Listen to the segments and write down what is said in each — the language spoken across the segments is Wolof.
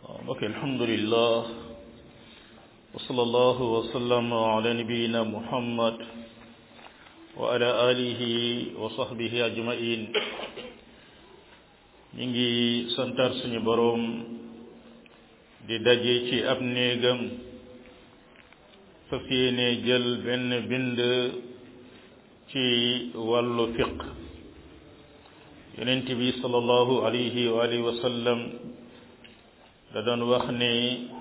ok alhamdulillah wa sallallahu wa sallam ala nabiyina muhammad wa ala alihi wa sahbihi ajmain ñi ngi santar suñu boroom di daje ci ab néegam fas yéene jël benn bind ci wàllu fiq yonent bi sallallahu alayhi wa alihi wa sallam da doon wax ne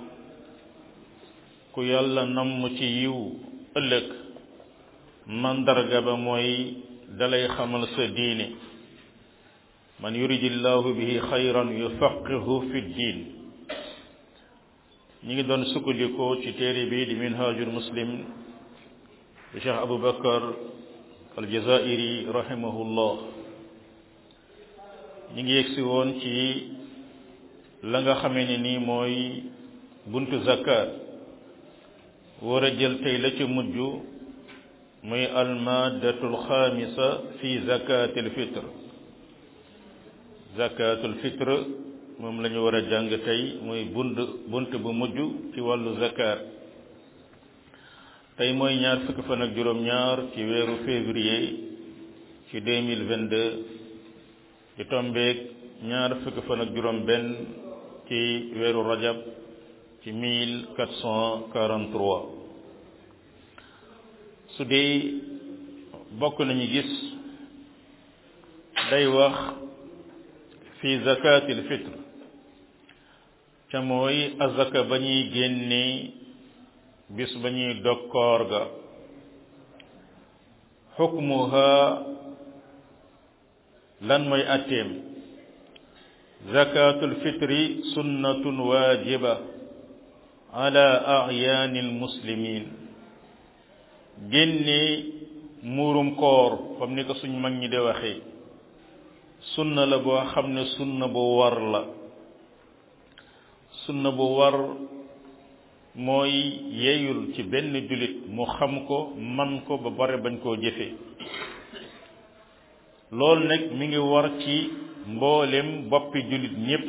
ku yàlla namm ci yiw ëllëg mandarga ba mooy dalay xamal sa diine man yuridillahu bihi xayran yufaqihu fi diin ñi ngi doon sukkandikoo ci téere bi di minhajul muslim bi cheikh abou bakar aljazairi rahimahullah ñi ngi yegsi woon ci la nga xamee ne nii mooy buntu zakat war a jël tey la ci mujj muy almaddatul xaamisa fi zakatil fitre zakatul fitre moom la ñu war a jàng tey muy bunt bunt bu mujj ci wàllu zakat tey mooy ñaar fukki fan ak juróom-ñaar ci weeru février ci deux mille vingt deux ci tombeeg ñaar fukki fan ak juróom benn ci weeru rajab ci mille quatre cent quarante trois su dee bokk nañu gis day wax fi zakatil fitre ca mooy azaka ba ñuy génne bis ba ñuy dog koor ga xukmuha lan mooy atteem zakatul fitri sunnatun waajiba ala a'yaanil muslimin génne muurum koor comme ni ko suñ mag ñi de waxee sunna la boo xam ne sunna bu war la sunna bu war mooy yeeyul ci benn jullit mu xam ko man ko ba bare bañ koo jëfee loolu nag mi ngi war ci mboolem boppi jullit ñépp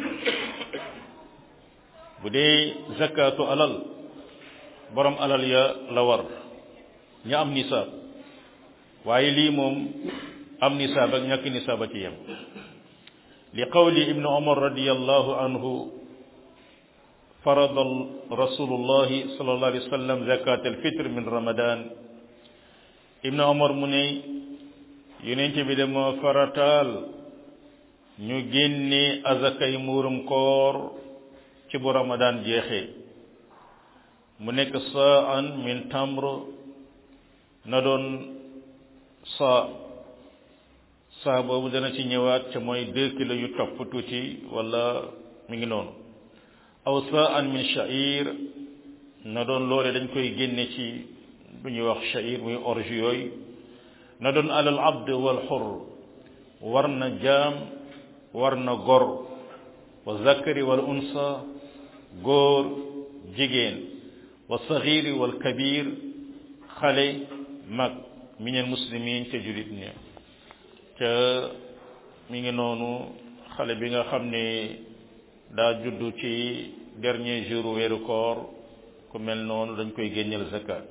bu dee zakatu alal borom alal ya la war ña am nisaab waaye lii moom am nisaab ak ñàkk nisaab a ci yem li qawli ibnu umar radiyallahu anhu farada rasulullahi sallallahu alayhi wa sallam zakat alfitr min ramadan ibnu umar mu ne yonent bi de moo farataal ñu génne azakay muurum koor ci bu ramadan jeexee mu nekk saan min tamr na doon saa saa boobu dana ci ñëwaat ca mooy deux kilos yu topp tuuti wala mi ngi noonu aw saan min sha'ir na doon loole dañ koy génne ci bu ñuy wax sha'ir muy orge yooyu na doon alal abd wal xur war na jaam war na gor wa zakari wal unsa góor jigéen wa saxiri wal kabir xale mag minel muslimin ca julit ñi ca mi ngi noonu xale bi nga xam ne daa juddu ci dernier jour weeru koor ku mel noonu dañ koy génneel zakat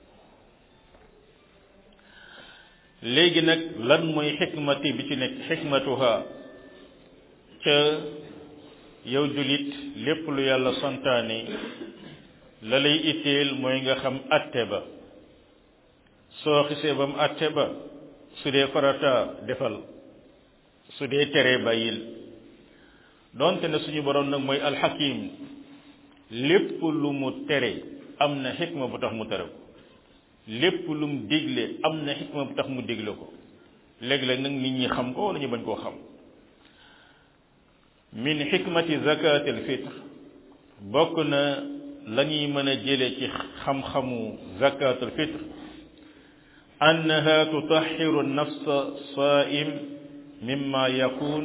léegi nag lan mooy xikmati bi ci nekk xikmatuha ca yow julit lépp lu yàlla santaane la lay itteel mooy nga xam atte ba soo xisee ba mu atte ba su dee farata defal su dee tere bàyyil donte ne suñu borom nag mooy alxakim lépp lu mu tere am na xikma bu tax mu tere ko lépp lu mu digle am na xikma bu tax mu digle ko léeg-léeg nag nit ñi xam ko wala ñu bañ koo xam min xikmati zakati al fitre bokk na la ñuy mën a jële ci xam-xamu zakat al fitre annaha tutaxiru nafsa saim mimma yakun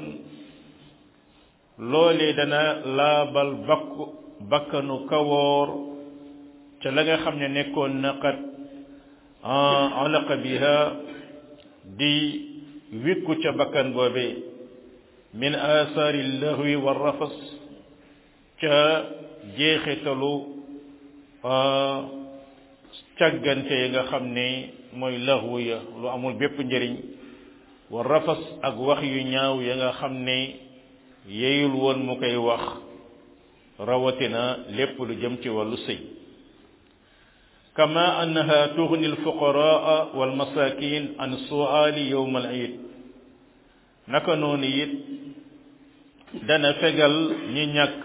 loolee dana laabal bakk bakkanu kawoor ca la nga xam ne nekkoon na qad alaqa biha di wikku ca bakkan boobee min asaari lahwi wa rafas ca jeexitalu càggante yi nga xam ne mooy laxwu ya lu amul bépp njëriñ wa rafas ak wax yu ñaaw ya nga xam ne yeyul woon mu koy wax rawatina lépp lu jëm ci wàllu sëy kama annaha tughni alfuqaraa walmasakin an suali yowm al iid naka noonu it dana fegal ñi ñàkk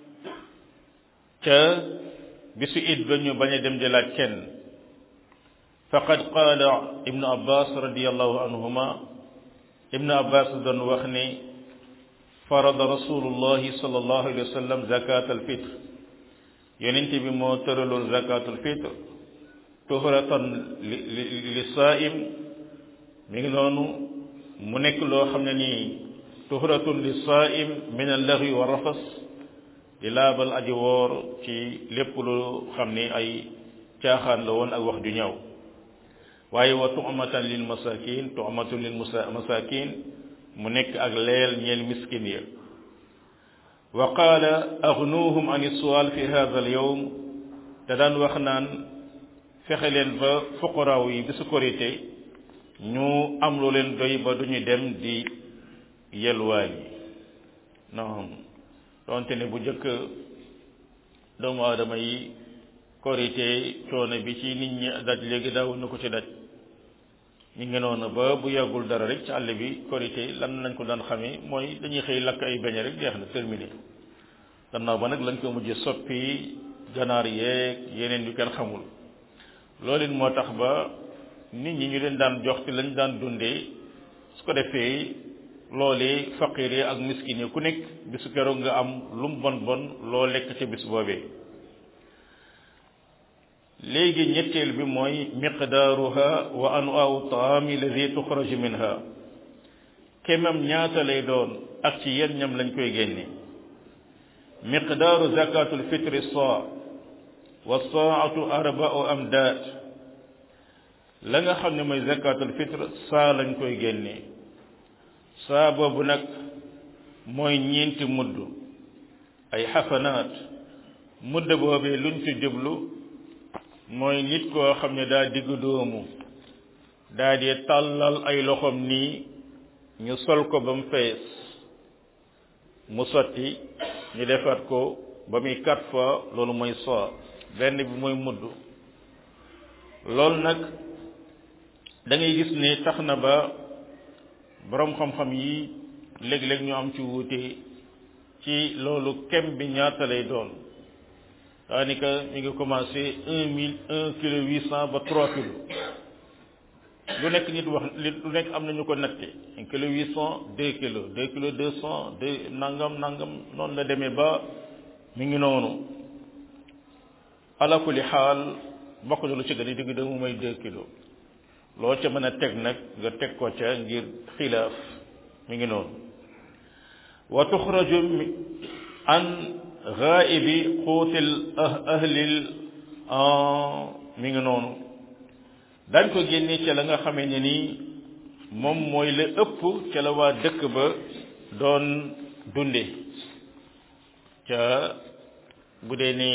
ca bisu it ba ñu bañ a dem di laaj kenn faqad qaala ibnu abbas radiallahu anhuma ibnu abbas doon wax ni farada rasulullahi sallallahu alayhi wa sallam zakat alfitre yonent bi moo tëraloon zakat alfitre tuhratan li li saim mi ngi noonu mu nekk loo xam ne nii tuhratun li saim min allaghwi wa rafas di laabal aji woor ci lépp lu xam ni ay caaxaan la woon ak wax ju ñaaw waaye wa tu'matan lil masakin tu'matun lil masakin mu nekk ak leel ñeel miskin ya wa qaala agnuhum an sual fi hadha al yawm te daan wax naan fexe leen ba fuqaraaw yi bisu korité ñu am lu leen doy ba duñu dem di yelwaan yi non donte ne bu njëkk doomu aadama yi korité coono bi ci nit ñi daj léegi daaw na ko ci daj ñu ngi noonu ba bu yàggul dara rek ci àll bi korité lan lañ ko daan xamee mooy dañuy xëy lakk ay beñe rek jeex na terminé gannaaw ba nag lañ ko mujj soppi ganaar yeeg yeneen yu kenn xamul loolu it moo tax ba nit ñi ñu leen daan jox ci lañ daan dundee su ko defee loolee faqir yi ak miskin yi ku nekk bisu keroog nga am lu mu bon bon loo lekk ca bis boobee léegi ñetteel bi mooy miqdaaruha wa anwaau taami alladi tuxraju minha kemam ñaata lay doon ak ci yenn ñam lañ koy génne miqdaaru zakatul fitri saa wa saatu arbau amdaad la nga xam ne mooy zakatul fitre saa lañ koy génne saa boobu nag mooy ñeenti mudd ay xafanaat mudd boobee luñ ci jublu mooy nit koo xam ne daa diggu doomu daa di tàllal ay loxoom nii ñu sol ko ba mu fees mu sotti ñu defaat ko ba muy quatre fois loolu mooy saa benn bi mooy mudd loolu nag da ngay gis ne tax na ba boroom xam-xam yi léeg-léeg ñu am ci wuute ci loolu kem bi ñaata lay doon daanaka mi ngi commencé un mille un kilo huit cent ba trois kilos lu nekk nit wax lu nekk am nañu ko natte un kilo huit cent deux kilos deux kilos deux cent deux nangam nangam noonu la demee ba mi ngi noonu ala kulli xaal bokk na lu ci gën a digg doomu mooy deux kilos loo ca mën a teg nag nga teg ko ca ngir xilaaf mi ngi noonu wa tuxraju an ghaibi xuutil ahlil mi ngi noonu dañ ko génne ca la nga xamee ne nii moom mooy la ëpp ca la waa dëkk ba doon dunde ca bu dee ni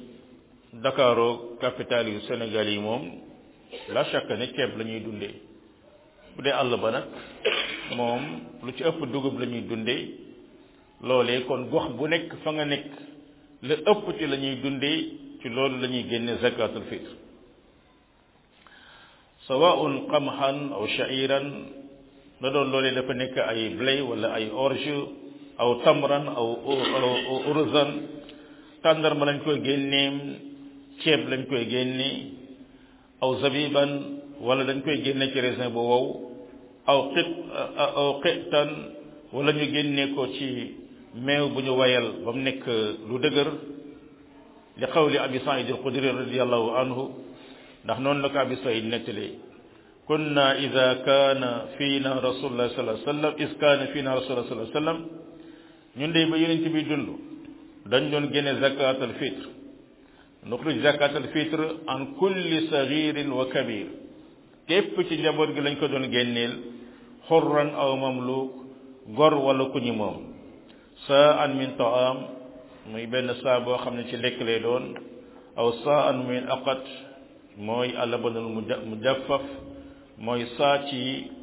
Dakaro capitale yu Sénégal yi moom la chaque ne ceeb la ñuy dundee bu dee àll ba nag moom lu ci ëpp dugub la ñuy dundee loolee kon gox bu nekk fa nga nekk la ëpp ci la ñuy dundee ci loolu la ñuy génne zakatul fitr sawaun qamhan aw sha'iran da doon loolee dafa nekk ay blé wala ay orge aw tamran aw aw urzan tàndarma lañ koy génneem ceeb lañ koy génne aw zabiban wala dañ koy génne ci raisin bu wow aw qit aw qitan wala ñu génne ko ci meew bu ñu wayal ba mu nekk lu dëgër li qawli abi saïd al xudri radiallahu anhu ndax noonu la ko abi saïd nettalee kunna ida kaana fiina rasulullah sallallahu alayhi wasallam is kaana fiina rasulullah sallallahu alayhi wasallam ñun de ba yonent bi dund dañ doon génne zakat al fitre nuxrij zakat al fitre an kulli sagirin wa kabir képp ci njaboot gi lañ ko doon génneel xurran aw mamluk gor wala ku ñi moom saa an min taam muy benn saa boo xam ne ci lekk lay doon aw saa an min aqat mooy alabanul mujaffaf mooy saa ci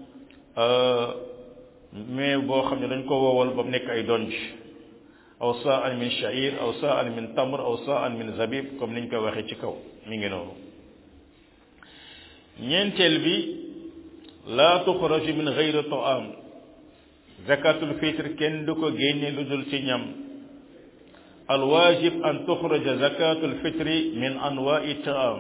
mais boo xam ne dañ ko wowal ba mu nekk ay donj aw saa an min sha'ir aw saa an min tamr aw saa an min zabib comme niñ ko waxee ci kaw mi ngi noonu ñeenteel bi laa tuxraju min gayri taam zakatul fitre kenn du ko génne lu dul ci ñam alwaajib an tuxraja zakatul fitri min anwaai taam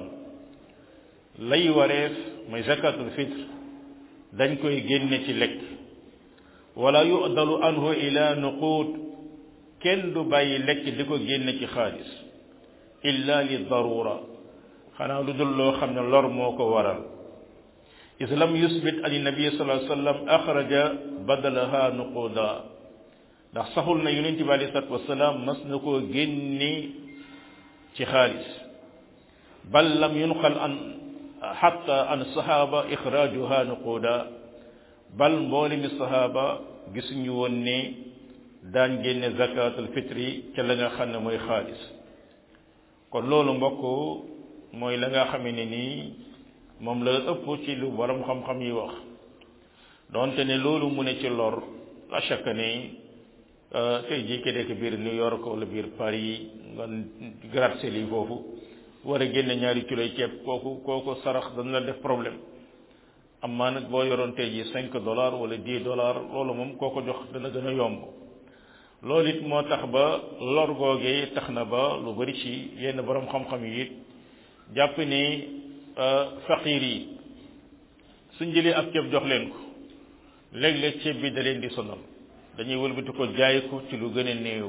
lay wareef mooy zakatul fitre dañ koy génne ci lekk wala yudalu anhu ila nuquud kenn du bàyyi lekk di ko génne ci xaalis illa li darura xanaa lu dul loo xam ne lor moo ko waral is lam yusbit an nabi sallallahu alayhi wasallam axraja badalaha nuquda ndax saxul na yonent bi alayhi salatu wasalaam mas na koo génne ci xaalis bal lam yunqal an xatta an saxaaba ixraajuha nuquda bal mboole mi saxaaba gisuñu woon ne daan génne zakatul fitri ca la nga xam ne mooy xaalis kon loolu mbokk mooy la nga xamee ne nii moom la ëpp ci lu borom xam-xam yi wax donte ne loolu mu ne ci lor la chaque ne tey jii ki nekk biir New York wala biir Paris nga gratte lii foofu war a génne ñaari kiloy ceeb kooku kooku sarax dana la def problème amaa nag boo yoroon tey jii cinq dollars wala dix dollars loolu moom koo ko jox dana gën a yomb loolu it moo tax ba lor googee tax na ba lu bari ci yenn borom xam-xam yi it jàpp ni faqiir yi suñ jëlee ab ceeb jox leen ko léeg-léeg ceeb bi da leen di sonal dañuy wëlbati ko jaay ko ci lu gën a néew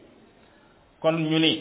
kon ñu ni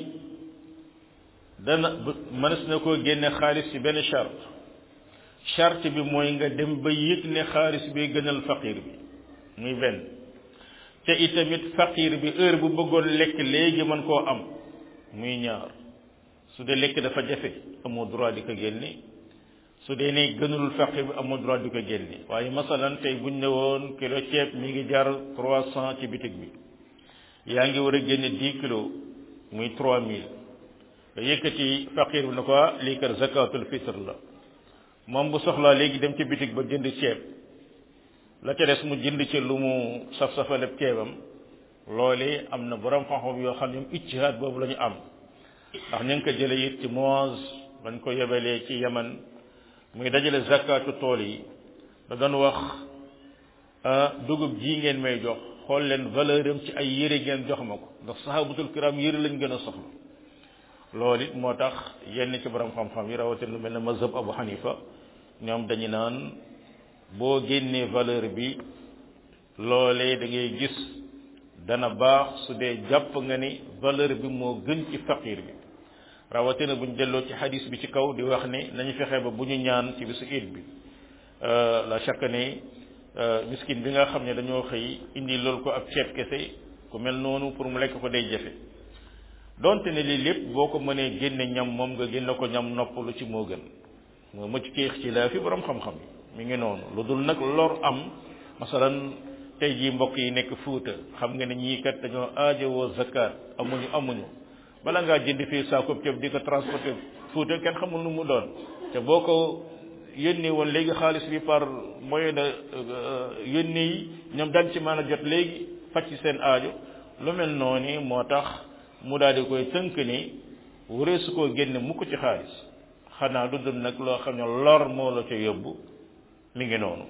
dana mënees na koo génne xaalis ci benn charte charte bi mooy nga dem ba yëg ne xaalis bi gënal faqiir bi muy benn te itamit faqiir bi heure bu bëggoon lekk léegi mën koo am muy ñaar su dee lekk dafa jafe amoo droit di ko génne su dee ne gënalul faqiir bi amoo droit di ko génne waaye masalan tey buñ ne woon kilo ceeb mi ngi jar trois cent ci bitig bi yaa ngi war a génne dix kilos muy trois mille nga yëkkati faqiir bi ne ko lii kat zakatul fitr la moom bu soxlaa léegi dem ci bitig ba jënd ceeb la ca des mu jënd ci lu mu saf-safaleb ceebam loole am na borom xam-xam yoo xam ne ñoom ijtihaad boobu la ñu am ndax ñu ngi ko jële it ci Muaz bañ ko yebalee ci Yaman muy dajale zakatu tool yi da doon wax dugub ji ngeen may jox xool leen valeur am ci ay yére ngeen jox ma ko ndax sahabatul kiram yére lañ gën a soxla loolu it moo tax yenn ci borom xam-xam yi rawatina lu mel ne mazhab Abu Hanifa ñoom dañu naan boo génnee valeur bi loolee da ngay gis dana baax su dee jàpp nga ni valeur bi moo gën ci faqir bi rawatina buñ delloo ci hadis bi ci kaw di wax ne nañu fexe ba bu ñu ñaan ci bisu iid bi la chaque ne miskin bi nga xam ne dañoo xëy indi loolu ko ab ceeb kese ku mel noonu pour mu lekk ko day jafe donte ne lii lépp boo ko mënee génne ñam moom nga génne ko ñam noppalu ci moo gën moo mëcc kéex ci laa fi borom xam-xam yi mi ngi noonu lu dul nag lor am masalan tey jii mbokk yi nekk fuuta xam nga ne ñii kat dañoo aajowoo zakat amuñu amuñu bala ngaa jënd fii saako ceeb di ko transporté fuuta kenn xamul nu mu doon te boo ko yónnee woon léegi xaalis bi par moyen de yónnee yi ñoom dañ ci mën a jot léegi faj ci seen aajo lu mel noonu moo tax mu daal di koy tënk ni wuree su koo génne mukk ci xaalis xanaa du dul nag loo xam ne lor moo la ca yóbbu mi ngi noonu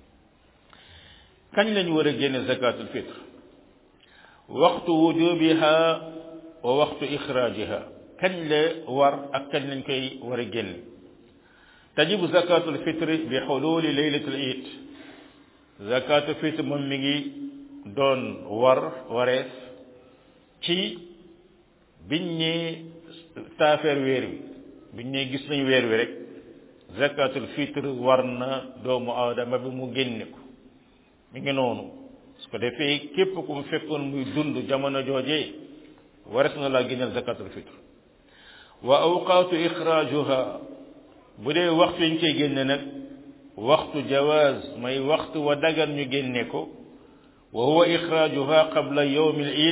kañ lañu war a génne zakatul fitre waxtu wujubiha wa waxtu ixraajiha kañ la war ak kañ lañ koy war a génne tajibu zakatul fitre bi xululi laylatul iid zakatul fitre moom mi ngi doon war wareef ci biñ ñee taafeer weer wi biñ ñee gis nañ weer wi rek zakatul fitre war na doomu aadama bi mu génne ko mi ngi noonu su ko defee képp ku mu fekkoon muy dund jamono joojee wares na laa génneel zakatul fitre wa awqaatu ixraajuha bu dee waxtu yi ñu koy génne nag waxtu jawaaz may waxtu wa dagan ñu génne ko wa huwa ixraajuha qabla yawmil iid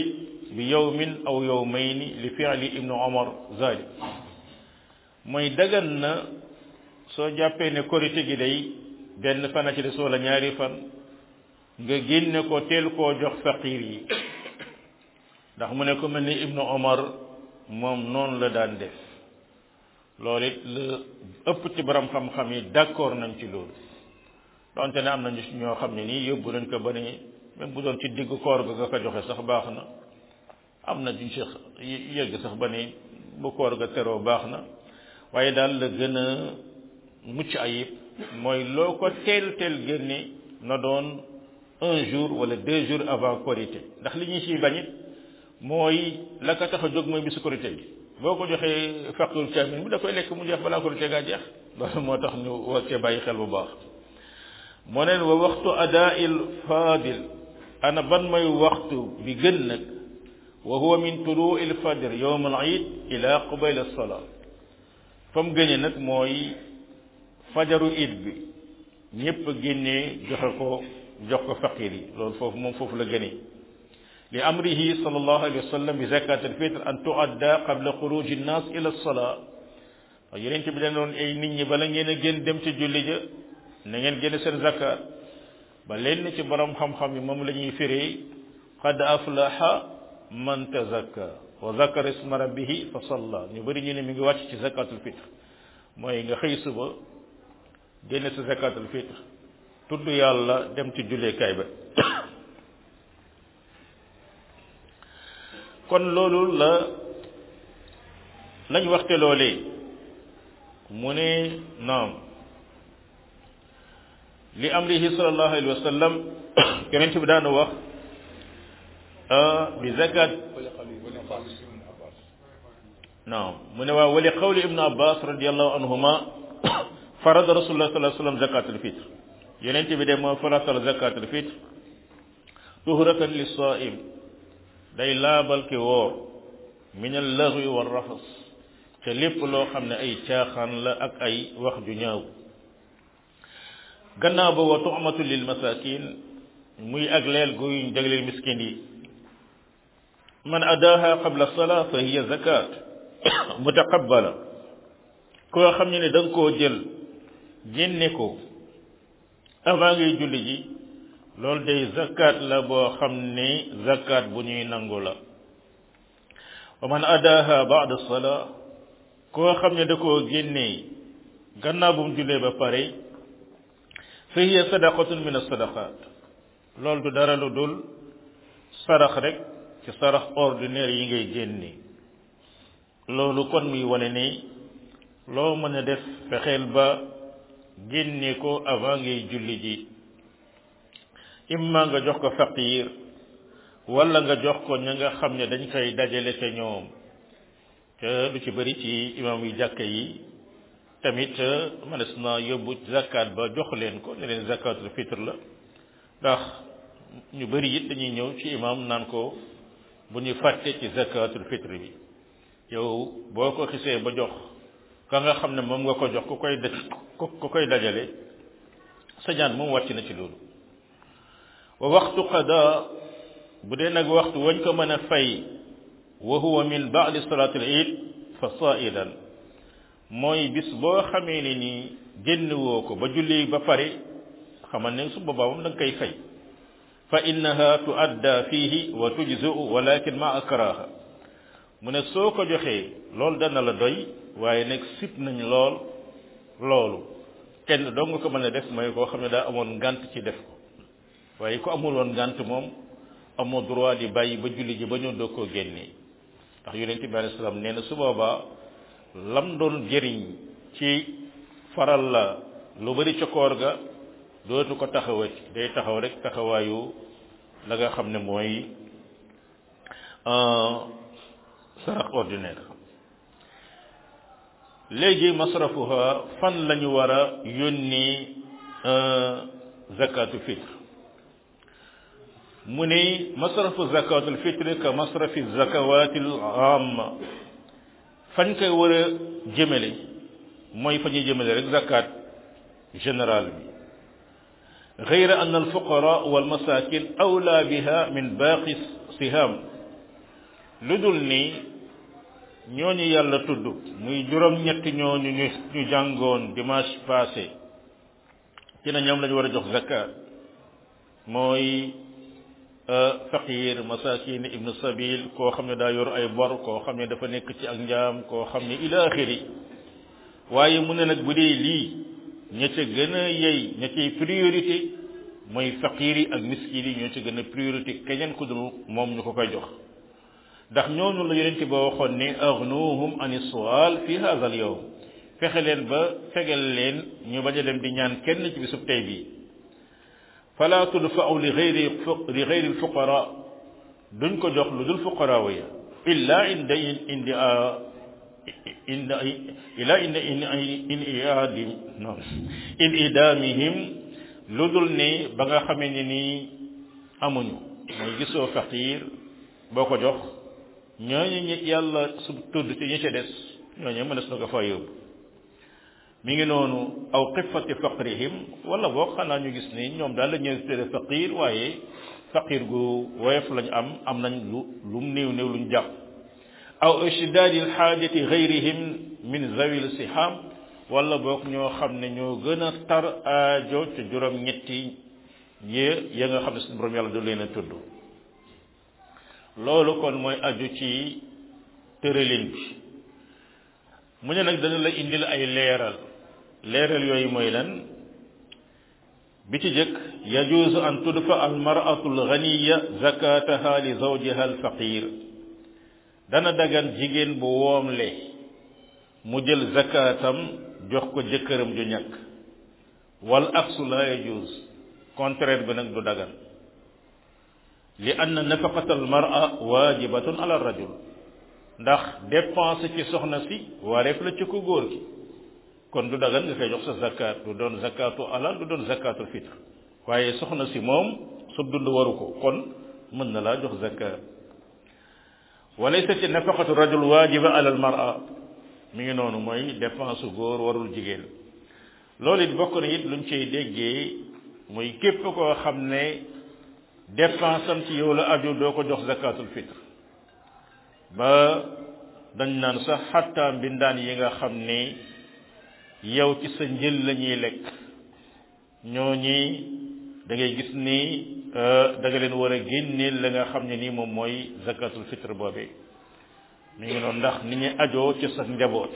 bi yawmin aw yawmayni li fi'li ibnu omar zalik mooy dagan na soo jàppee ne korite gi day benn fan a ci des wala ñaari fan nga génne ko teel koo jox faqir yi ndax mu ne ko mel ni ibnu omar moom noonu la daan def loolu it la ëpp ci borom xam-xam yi d'accord nañ ci loolu donte ne am nañu ñoo xam ne nii yóbbu nañ ko ba ne même bu doon ci diggu koor ga nga ko joxe sax baax na am na duñ sax yëgg sax ba ne bu koor ga teroo baax na waaye daal la gën a mucc ayib mooy loo ko teel teel génne na doon un jour wala deux jours avant korité ndax li ñu ciy bañit mooy la ko tax a jóg mooy bisu korité bi boo ko joxee faqul caamin bi da koy lekk mu jeex balaa korité gaa jeex loolu moo tax ñu war cee bàyyi xel bu baax moo neen wa waxtu adaa'il faadil ana ban mooy waxtu bi gën nag wa huwa min tuluu'il fajr yawm al iid ila qubayl as-salaa fa mu gënee nag mooy fajaru iid bi ñépp génnee joxe ko jox ko faqir yi loolu foofu moom foofu la gënee li amrihi sallallahu alayhi wa sallam bi zakat al fitr an tuadda qabla xuruji nnas ila as-salaa yeneen bi dañ doon ay nit ñi bala ngeen a génn dem ci julli ja na ngeen génn seen zakat ba leen ci borom xam-xam yi moom la ñuy firee qad aflaha man tazakka wa zakara isma rabbihi fa salla ñu bëri ñu ne mi ngi wàcc ci zakatul fitr mooy nga xëy suba génne sa zakatul fitr tudd yàlla dem ci julleekaay ba kon loolu la lañ waxte loolee mu ne naam li amrihi sallallahu alayhi wa sallam yonent bi daana wax bi zakat naam mu ne waaw wali qawli ibnu abbas radiallahu anhuma farada rasulullah sallallahu alayhi wa sallam zakatul fitr yonent bi de moo faratal zakatul fitr tuhratan li saim day laabal ki woor min al laghwi wa rafas te lépp loo xam ne ay caaxaan la ak ay wax ju ñaaw gannaaw ba wa tu'matu lil masakin muy ak leel guy jagleel miskin yi man adaaha qabla salaa fa hiya zakat mutaqabbala koo xam ne ne da nga koo jël génne ko avant ngay julli ji loolu day zakat la boo xam ne zakat bu ñuy nangu la wa man adaaha ba'da salaa koo xam ne da koo génnee gannaaw bu mu jullee ba pare fa hiya sadaqatun min as-sadaqat loolu du dara lu dul sarax rek ci sarax ordinaire yi ngay génne loolu kon muy wane ni loo mën a def fexeel ba génne ko avant ngay julli ji imma nga jox ko faqir wala nga jox ko ña nga xam ne dañ koy dajale ca ñoom te lu ci bëri ci imam yi jàkka yi tamit mënees na yóbbu zakat ba jox leen ko ne leen zakatul fitr la ndax ñu bëri it dañuy ñëw ci imam naan ko bu ñu fàtte ci zakatul fitr bi yow boo ko xisee ba jox ka nga xam ne moom nga ko jox ku koy daj ku koy dajale sa ñaan moom wàcc na ci loolu wa waxtu qada bu dee nag waxtu wañ ko mën a fay wa huwa min ba'di salatil eid fa sa'idan mooy bis boo xamee ne nii génn woo ko ba julli ba pare xamal ne su boobaa moom da nga koy fay fa innaha tuadda fihi wa tujzu walakin ma akraha mu ne soo ko joxee loolu dana la doy waaye nag sib nañ lool loolu kenn doo nga ko mën a def mooy koo xam ne daa amoon ngant ci def ko waaye ku amul woon ngant moom amoo droit di bàyyi ba julli ji ba ñëw doo koo génnee ndax yonente bi alayhi salaam nee na su boobaa lam doon jëriñ ci faral la lu bari ca koor ga dootu ko taxawati day taxaw rek taxawaayu la nga xam ne mooy sarax ordinaire léegi masrafuha fan la ñu war a yónni zakatu fitre mu ne masrafu zakatul fitre ka masrafi zakawatil amma fañ koy war a jëmale mooy fa ñuy jëmale rek zakat général bi غير أن الفقراء والمساكين أولى بها من باقي السهام lu dul ni ñooñu yàlla tudd muy juróom-ñett ñooñu ñu ñu jàngoon dimanche passé ci na ñoom lañu war a jox zakat mooy faqir masakin ibnu sabil koo xam ne daa yor ay bor koo xam ne dafa nekk ci ak njaam koo xam ne ila axiri waaye mu ne nag bu dee lii ña ca gën a yey ña cay priorité mooy faqir yi ak miskin yi ñoo ca gën a priorité keneen ku dul moom ñu ko koy jox ndax ñooñu la yonente ba waxoon ne agnuhum ani sual fi hadha al yawm fexe leen ba fegal leen ñu bañ a dem di ñaan kenn ci bisub tey bii fala tudfa'u li ghayri li ghayri al fuqara duñ ko jox lu dul fuqara ya illa inda indi inda ila inda in in iadim non in idamihim lu dul ne ba nga xamee ne nii amuñu mooy gisoo faqir boo ko jox ñooñu ñi yàlla su tudd ci ñi ca des ñooñu mënees na ko fa yóbbu mi ngi noonu aw xifati faqrihim wala boog xanaa ñu gis ni ñoom daal la ñuy tere faqir waaye faqir gu woyof lañu am am nañ lu lu mu néew néew luñ jàpp aw ishdaadi alxaajati gayrihim min zawil siham wala boog ñoo xam ne ñoo gën a tar aajo ca juróom ñetti ye ya nga xam ne suñu borom yàlla du leen a tudd loolu kon mooy aju ci tëralin bi mu ne nag dana la indil ay leeral leeral yooyu mooy lan bi ci jëkk yajuusu an tudfa al mar'atu al ghaniya zakataha li zawjiha al faqir dana dagan jigéen bu woomle mu jël zakatam jox ko jëkkëram ju ñàkk wal aksu la yajuus contraire bi nag du dagan li anna nafaqata al mar'a waajibatun ala rajul ndax dépense ci soxna si wareef la ci ko góor gi kon du dagan nga koy jox sa zakat du doon zakatu alal du doon zakatul fitre waaye soxna si moom su dund waru ko kon mën na laa jox zakat walaysat nafaqatu rajul waajiba ala al mar'a mi ngi noonu mooy dépense góor warul jigéen loolu it bokk na it luñ cay déggee muy képp koo xam ne dépense am ci yow la aju doo ko jox zakatul fitre ba dañ naan sax xatta mbindaan yi nga xam ni yow ci sa njël la ñuy lekk ñooñi da ngay gis ni da nga leen war a génneel la nga xam ne nii moom mooy zakatul fitre boobe mi ngi noonu ndax ni ñu ajoo ci sa njaboot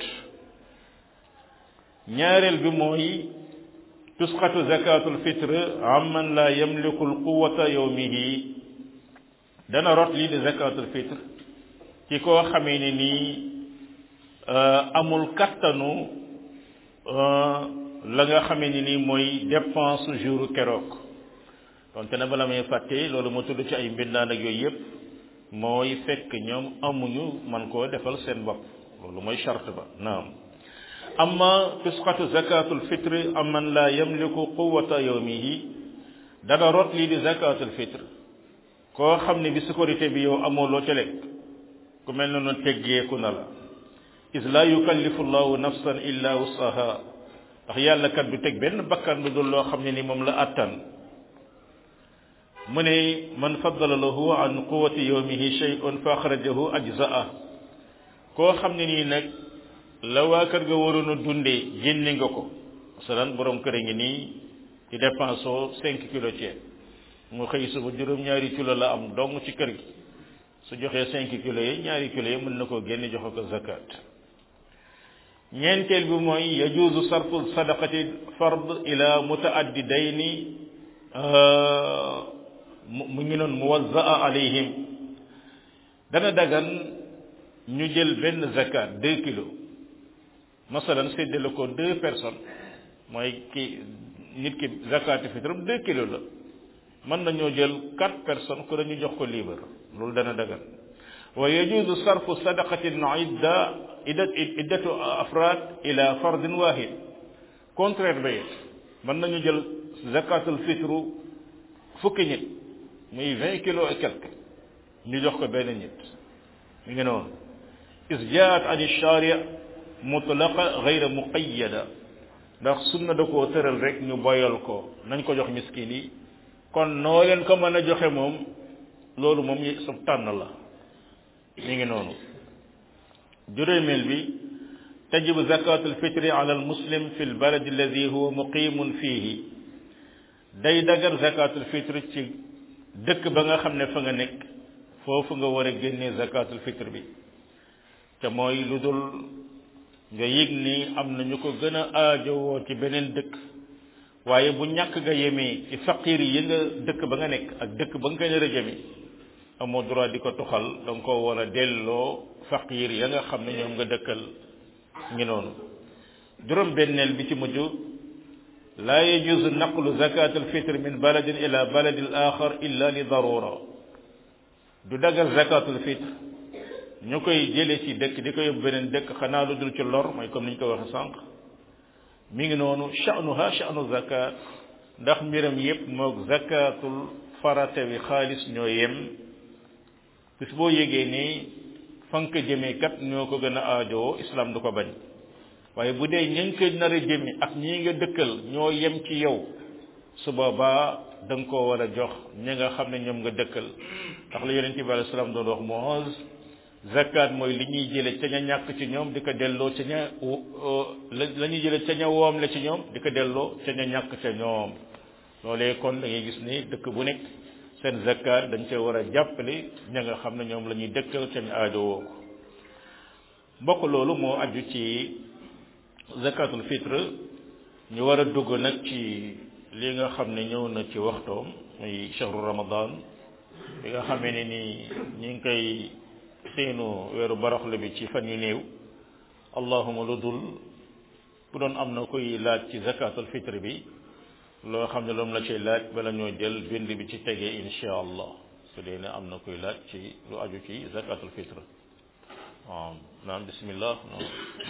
ñaareel bi mooy tusqatu zakatul fitre amman la yamliku alquwata yawmihi dana rot lii di zakatul fitre ci koo xamee ne nii amul kattanu la nga xamee ne nii mooy dépense jour keroog donte na bala may fàtte loolu ma tudd ci ay mbindaan ak yooyu yëpp mooy fekk ñoom amuñu man koo defal seen bopp loolu mooy charte ba naam amma tusqatu zakatul fitre amman la yamliku quwata yawmihi dana rot lii di zakatul fitre koo xam ne bi sécurité bi yow amoo loo ca lekk ku mel ne noonu teggeeku na la is la yukallifu llahu nafsan illa wusaha ndax yàlla kat du teg benn bakkan lu dul loo xam ne ni moom la attan mu ne man faddala lahu an quwati yawmihi shay'un fa axrajahu ajzaa koo xam ne nii nag la waa kër ga waroon a dundee génne nga ko masalan borom kër a ngi nii ci dépense oo cinq kilo ceeb mu xëy suba juróom-ñaari kilo la am dong ci kër gi su joxee cinq kilo yi ñaari kilo yi mën na koo génne joxe ko zakat ñeenteel bi mooy yajuuzu sarfu sadaqati fard ila mutaaddidayni mu ngi noon muwazzaa alayhim dana dagan ñu jël benn zakat deux kilos masalan séddale ko deux personnes mooy ki nit ki zakati fitram deux kilos la mën nañoo jël quatre personnes ku dañu jox ko libre loolu dana dagan wa yajuzu sarfu sadaqatin idda iddat iddatu afrad ila fardin wahid contraire ba it mën nañu jël zakatul fitru fukki nit muy vingt kilos et quelque ñu jox ko benn nit mi ngi noonu is jaat an sharia mutlaqa gayra muqayyada ndax sunna da koo tëral rek ñu boyal ko nañ ko jox miskin yi kon noo leen ko mën a joxe moom loolu moom sab tànn la mi ngi noonu juróomeel bi tajibu zakatul fitri ala al muslim fi l baladi alladi huwa muqimun fihi day dagar zakatul fitri ci dëkk ba nga xam ne fa nga nekk foofu nga war a génnee zakatul fitr bi te mooy lu dul nga yëg ni am na ñu ko gën a aajowoo ci beneen dëkk waaye bu ñàkk nga yemee ci faqir yi nga dëkk ba nga nekk ak dëkk ba nga ko nar a jëme amoo droit di ko toxal da nga ko war a delloo faqir ya nga xam ne ñoom nga dëkkal ngi noonu juróom benneel bi ci mujj laa yajuzu naqlu zakat alfitr min baladin ila baladin axar illa li darura du dagal zakatul fitr ñu koy jëlee ci dëkk di ko yóbbu beneen dëkk xanaa lu dul ci lor mooy comme ni ñu ko waxee sànq mi ngi noonu sha'nuha sha'nu zakat ndax mbiram yépp moog zakatul farata bi xaalis ñoo yem bis boo yégee ni fank jëmee kat ñoo ko gën a aajowoo islam du ko bañ waaye bu dee ña ngi koy nar a jëmi ak ñii nga dëkkal ñoo yem ci yow su boobaa da nga koo war a jox ñi nga xam ne ñoom nga dëkkal ndax la yonente bi alei salaam doon wax moos zakat mooy li ñuy jële ca ña ñàkk ci ñoom di ko delloo ca ña la ñuy jële ca ña woom la ci ñoom di ko delloo ca ña ñàkk ca ñoom loolee kon da ngay gis ni dëkk bu nekk seen zakat dañ cee war a jàppale ña nga xam ne ñoom la ñuy dëkkal ca ñu aajowoo ko mbokk loolu moo aju ci zakatul fitre ñu war a dugg nag ci li nga xam ne ñëw na ci waxtoom muy shahru ramadan bi nga xamee ne ni ñi ngi koy seenu weeru baraxlu bi ci fan yu néew allahuma lu dul bu doon am na koy laaj ci zakatul fitre bi loo xam ne loom la ciy laaj bala ñoo jël bind bi ci tegee insha allah su dee ne am na koy laaj ci lu aju ci zakatul fitre waaw naam bismillah naam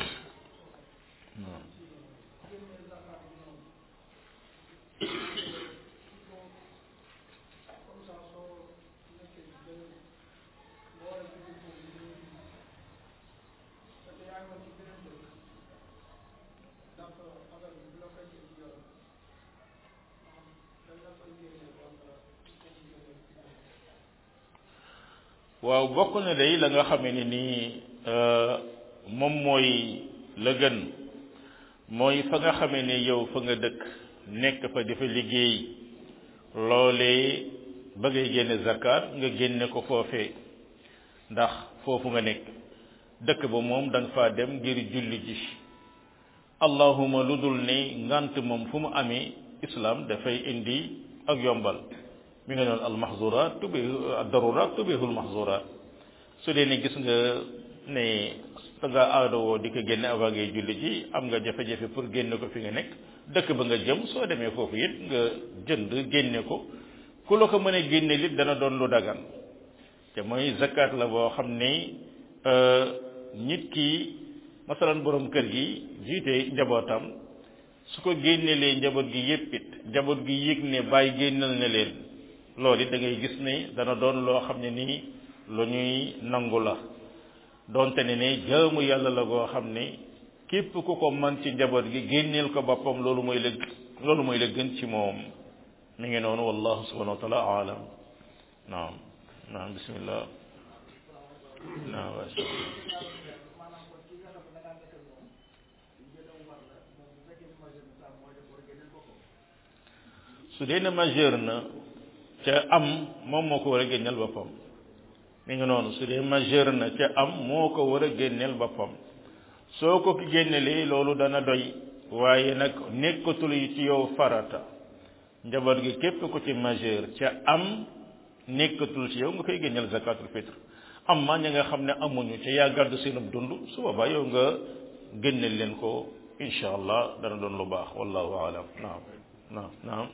waaw bokk na day la nga xamee ne nii moom mooy la gën mooy fa nga xamee ne yow fa nga dëkk nekk fa dafa liggéey loolee ba ngay génne zakat nga génne ko foofee ndax foofu nga nekk dëkk ba moom da nga faa dem ngir julli ji allahuma lu dul ne ngant moom fu mu amee islam dafay indi ak yombal mi nga noonu al mahzurat tubi darurat tubihul mahzurat su dee ne gis nga ne da nga aadowoo di ko génne avant ngay julli ji am nga jafe-jafe pour génne ko fi nga nekk dëkk ba nga jëm soo demee foofu it nga jënd génne ko ku la ko mën a génne lit dana doon lu dagan te mooy zakat la boo xam ne nit ki masalan borom kër gi jiite njabootam su ko génnelee njaboot gi yépp it njaboot gi yëg ne bàyyi génnal na leen loolu it da ngay gis ne dana doon loo xam ne nii lu ñuy nangu la doonte ne ne jaamu yàlla la goo xam ne képp ku ko man ci njaboot gi génneel ko boppam loolu mooy la loolu mooy la gën ci moom mi ngi noonu wallahu subhanahu wa taala alam naam naam bismillah naam wa su dee ne majeur na ca am moom moo ko war a génneel boppam mi ngi noonu su dee majeur na ca am moo ko war a génneel boppam soo ko génnelee loolu dana doy waaye nag nekkatul yi ci yow farata njaboot gi képp ko ci majeur ca am nekkatul ci yow nga koy génneel zakatul fitre am ma ña nga xam ne amuñu ca yaa gàddu seenub dund su boobaa yow nga génneel leen ko incha allah dana doon lu baax wallahu alam naam naam naam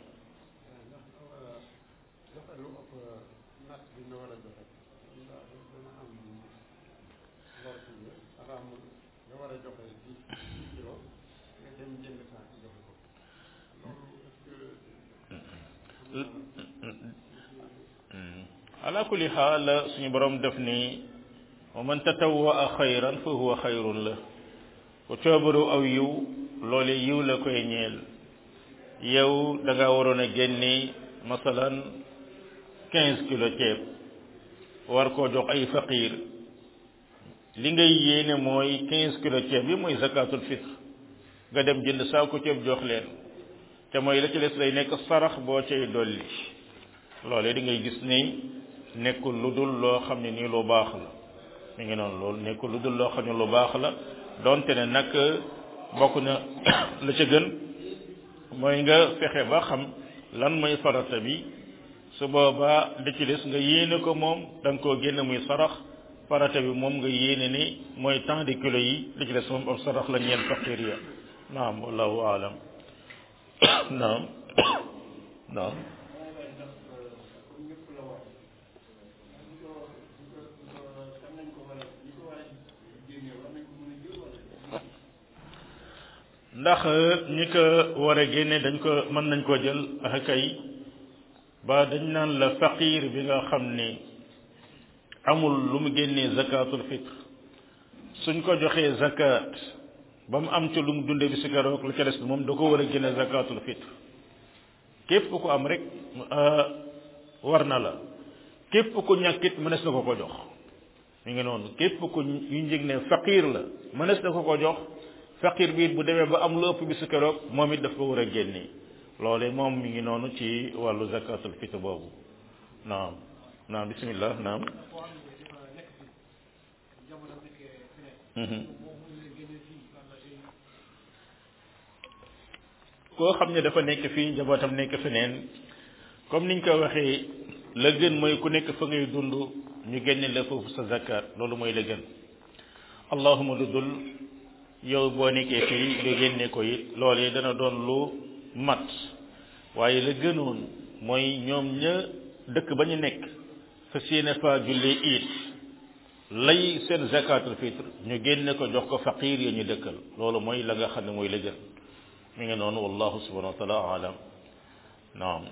ala kulli xaal suñu borom def ni wa man tatawwa xayran fa huwa xayrun la ku coobaru aw yiw loole yiw la koy ñeel yow da nga waroon a génne masalan quinze kilo ceeb war koo jox ay faqir li ngay yéene mooy quinze kilo ceeb bi mooy zakatul fitre nga dem jënd saako ceeb jox leen te mooy la ci des lay nekk sarax boo cay dolli loolee di ngay gis ni nekkul lu dul loo xam ne nii lu baax la mi ngi noonu loolu nekkul lu dul loo xam ne lu baax la donte ne nag bokk na la ca gën mooy nga fexe ba xam lan mooy farata bi su boobaa li ci des nga yéene ko moom da nga koo génne muy sarax farata bi moom nga yéene ni mooy tant de kilos yi li ci des moom ab sarax la ñeen faqir ya naam wallahu alam naam naam ndax ñi ko war a génne dañ ko mën nañ koo jël ak kay ba dañ naan la faqir bi nga xam ni amul lu mu génnee zakatul fitre suñ ko joxee zakat ba mu am ci lu mu dunde bi si keroog la ca des bi moom da ko war a génne zakatul fitre képp ku am rek war na la képp ku ñàkkit mënees na ko ko jox mi ngi noonu képp ku ñu njëg ne faqir la mënees na ko ko jox faqir bi it bu demee ba am lu ëpp bi si keroog moom it daf ko war a génne loole moom mi ngi noonu ci wàllu zakatul fitre boobu naam naam bismillah naam koo xam ne dafa nekk fii njabootam nekk feneen comme niñ ko waxee la gën mooy ku nekk fa ngay dund ñu génne la foofu sa zakat loolu mooy la gën allahuma lu dul yow boo nekkee fii nga génne ko it loolee dana doon lu mat waaye la gënoon mooy ñoom ña dëkk ba ñu nekk fa séene fa jullee it lay seen zakatul fitre ñu génne ko jox ko faqir ya ñu dëkkal loolu mooy la nga xam ne mooy la gën mi ngi noonu wallahu subhanahu wa taala alam naam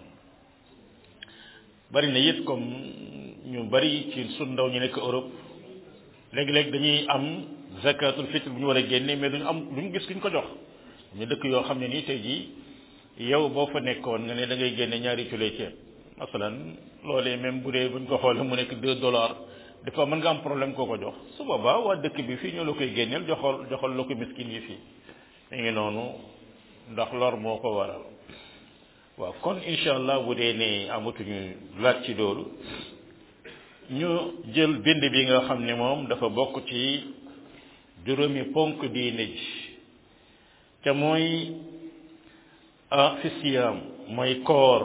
bari na it comme ñu bari ci sun ndaw ñu nekk Europe léegi-léeg dañuy am zakatul fitre bu ñu war a génne mais duñu am duñu gis kuñ ko jox ñu dëkk yoo xam ne nii tey jii yow boo fa nekkoon nga ne da ngay génne ñaari culee ceeb masalan loolee même bu dee buñ ko xoolee mu nekk deux dollars dafa mën nga am problème koo ko jox su boobaa waa dëkk bi fii ñoo la koy génneel joxal joxal la ko miskin yi fii mi ngi noonu ndax lor moo ko waral waaw kon incha allah bu dee ne amatuñu laaj ci loolu ñu jël bind bi nga xam ne moom dafa bokk ci juróomi ponk diine ji te mooy ah fi siyaam mooy koor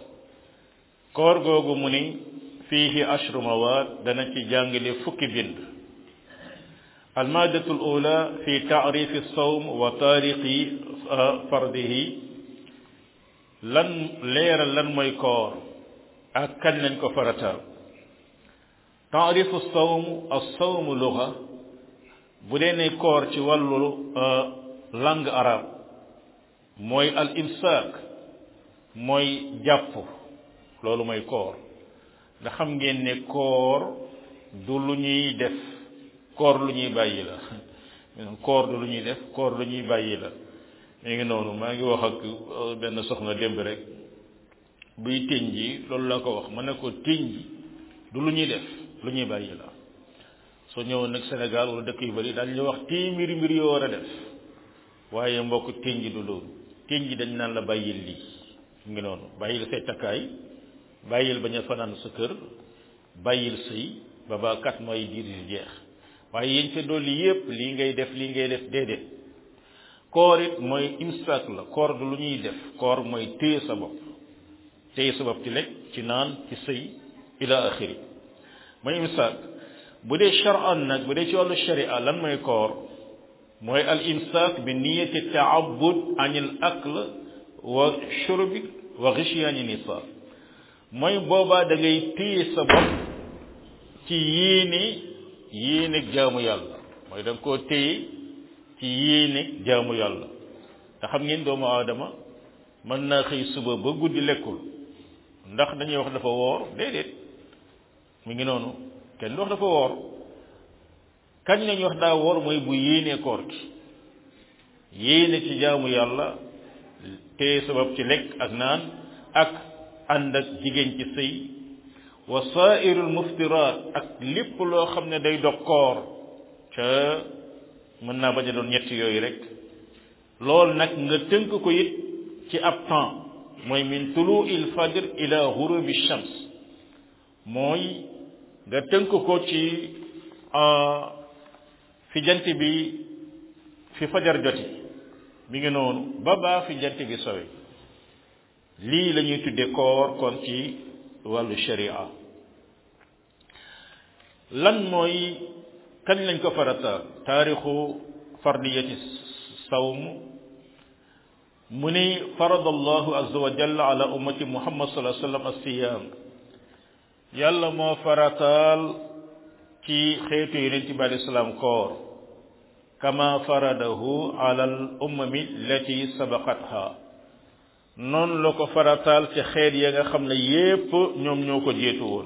koor googu mu ni fiihi ashru mawaad dana ci jàngale fukki bind almaadatu alula fi taarifi sawm wa taariqi fardihi lan leeral lan mooy koor ak kañ lañ ko farataal taarifu sawm as-sawm luga bu dee ne koor ci wàllu langue arabe mooy al imsaak mooy jàpp loolu mooy koor nga xam ngeen ne koor du lu ñuy def koor lu ñuy bàyyi la koor du lu ñuy def koor lu ñuy bàyyi la mi ngi noonu maa ngi wax ak benn soxna démb rek buy tëñ ji loolu laa ko wax ma ne ko tëñ ji du lu ñuy def lu ñuy bàyyi la soo ñëwoon nag Sénégal wala dëkk yu bari daal ñu wax téeméeri mbir yoo war a def waaye mbokk tëñ ji du loolu tëñ ji dañ naan la bàyyil lii mi ngi noonu bàyyil say takkaay bàyyil bañ a fanaan sa kër bàyyil sëy ba ba kat mooy diir yu jeex waaye yéen ca dolli yépp lii ngay def lii ngay def déedéet koor it mooy imsaak la koor du lu ñuy def koor mooy téye sa bopp téye sa bopp ci lekk ci naan ci sëy ila axiri mooy imsaak bu dee charan nag bu dee ci wàllu sharia lan mooy koor mooy al imsaak bi niyati taabud anil akl wa shurbi wa ghishyaani nisa mooy boobaa da ngay téye sa bopp ci yéene yéene jaamu yàlla mooy da nga koo téye ci yéene jaamu yàlla te xam ngeen doomu aadama mën naa xëy suba ba guddi lekkul ndax dañuy wax dafa woor déedéet mi ngi noonu kenn du wax dafa woor kañ lañuy wax daa woor mooy bu yéenee koor gi yéene ci jaamu yàlla téye sabab ci lekk ak naan ak ànd ak jigéen ci sëy wa saairul muftiraat ak lépp loo xam ne day dog koor ca mën naa bañ a doon ñett yooyu rek loolu nag nga tënk ko it ci ab temps mooy min tulu il fajr ila ghurubi shams mooy nga tënk ko ci fi jant bi fi fajar joti mi ngi noonu ba baa fi jant bi sowe lii la ñuy tudde koor kon ci wàllu sharia lan mooy kañ lañ ko farata taarixu fardiyati sawm mu ni farada allahu azza wa jalla ala ummati muhammad sallallahu alayhi wa sallam as-siyam yàlla moo farataal ci xeetu yonent bi alayhi salaam koor kama faradahu ala al ummami lati sabaqatha noonu la ko farataal ci xeet ya nga xam ne yépp ñoom ñoo ko jéetu woon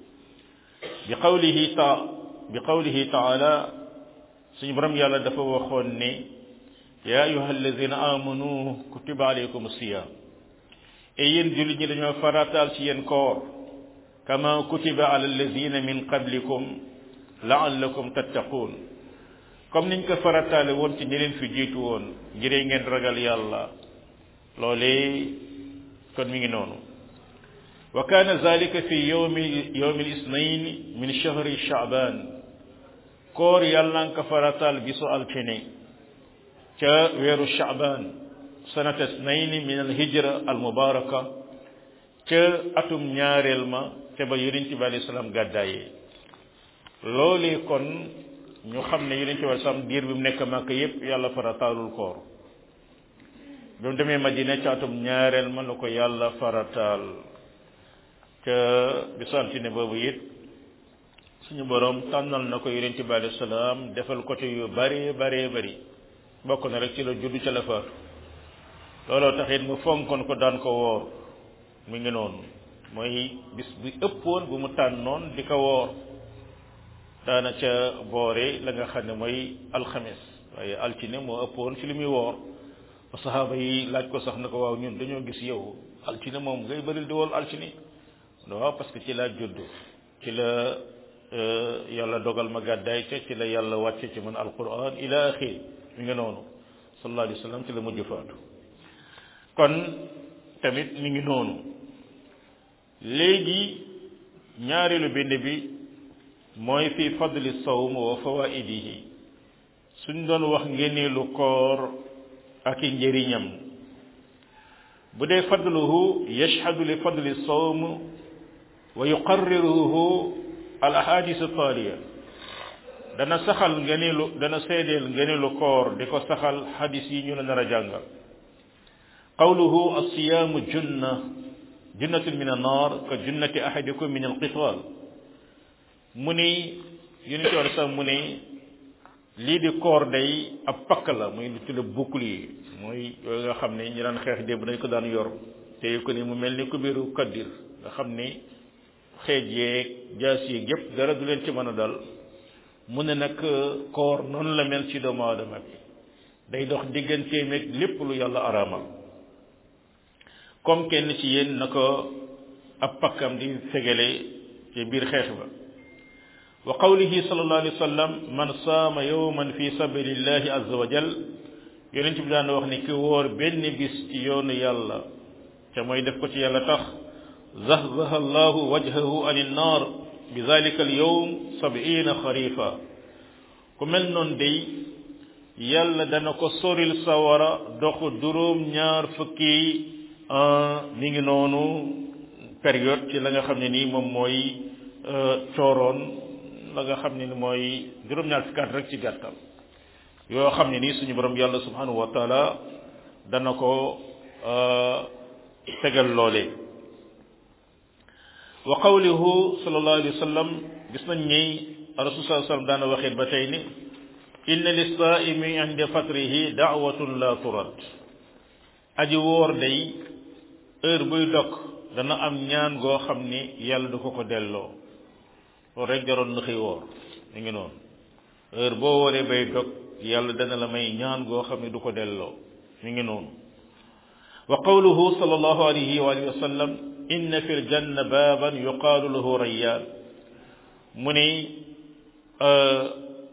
bi qawlihi ta bi qawlihi taala suñu borom yàlla dafa waxoon ne ya ayuha alladina amanu kutiba alaykum siyam e yéen jullit ñi dañoo farataal ci yéen koor kama kutiba ala alladina min qablikum laallakum tattaqun comme niñ ko farataale woon ci ñi leen fi jiitu woon ngiree ngeen ragal yàlla loolee kon mi ngi noonu wa kana zalika fi yawmi yawmi al-ithnayn min shahri sha'ban koor yàlla nga ko farataal bisu altine ca weeru sha'ban sanata ithnayn min al-hijra al-mubaraka ca atum ñaareel ma ca ba yonent bi alayhi salaam gàddaayee loolee kon ñu xam ne yonent bi alayhi salaam diir bi mu nekk Makka yépp yàlla farataalul koor bi mu demee Madina ca atum ñaareel ma la ko yàlla farataal ca bisu altine boobu it suñu borom tànnal na ko yonent bi alayhi salaam defal côté yu bari bari bari bokk na rek ci la juddu ca la faatu looloo taxit mu fonkoon ko daan ko woor mu ngi noonu mooy bis bi ëppoon bu mu tànnoon di ko woor daana ca boore la nga xam ne mooy alxames waaye altine moo ëppoon ci li muy woor saxaaba yi laaj ko sax na ko waaw ñun dañoo gis yow altine moom ngay bëril di wool altine waaw parce que ci laa judd ci la yàlla dogal ma gàddaay ca ci la yàlla wàcce ci man alquran ila axiri mi nga noonu sallallahu alayhi wa sallam ci la mujj faatu kon tamit mi ngi noonu léegi ñaareelu bind bi mooy fi fadli sawm wa fawaidihi suñ doon wax ngeneelu koor ak i njëriñam bu dee fadluhu yashhadu li fadli sawm wa yuqarriruhu al ahadis taaliya dana saxal ngeneelu dana seedeel ngeneelu koor di ko saxal hadis yi ñu la nar a jàngal qawluhu alsiyaamu junna junnatun min annar ka junnati ahadikum min alqital mu ni yonent bi sax mu ni lii di koor day ab pakk la muy lu tudd bouclier mooy yooyu nga xam ne ñi daan xeex démb dañ ko daan yor te ko ni mu mel ni ku biiru kaddir nga xam ni xeej yeeg jaas yeeg yépp dara du leen ci mën a dal mu ne nag koor noonu la mel ci doomu aadama bi day dox digganteem ak lépp lu yàlla araamal comme kenn ci yéen na ko ab pakkam di fegale ci biir xeex ba wa qawlihi sallallahu alayhi wa sallam man saama yawman fi sabilillahi azza wa jal yonent bi daan wax ni ki wóor benn bis ci yoonu yàlla te mooy def ko ci yàlla tax zahzaha allahu wajhahu an innar bi zalika al yawm sab'ina xarifa ku mel noonu day yàlla dana ko soril sawara doxu juróom ñaar fukki mi ngi noonu période ci la nga xam ne nii moom mooy cooroon la nga xam ne ni mooy juróom-ñaar fukki at rek ci gàttal yoo xam ne nii suñu borom yàlla subhanahu wa taala dana ko tegal loole wa qawluhu sallallahu alayhi wa sallam gis nañ ni rasul sallallahu alayhi wa sallam daana waxit ba tey ni inna lissaimi inda fatrihi daawatun la turad aji wóor day heure buy dog dana am ñaan goo xam ni yàlla du ko ko delloo loolu rek jaroon na xëy woor mi ngi noonu heure boo wooree bay dog yàlla dana la may ñaan goo xam ne du ko delloo mi ngi noonu wa qawluhu sallallahu alayhi wa alihi wa sallam inna fi ljanna baaban yuqaalu lahu rayyaan mu ni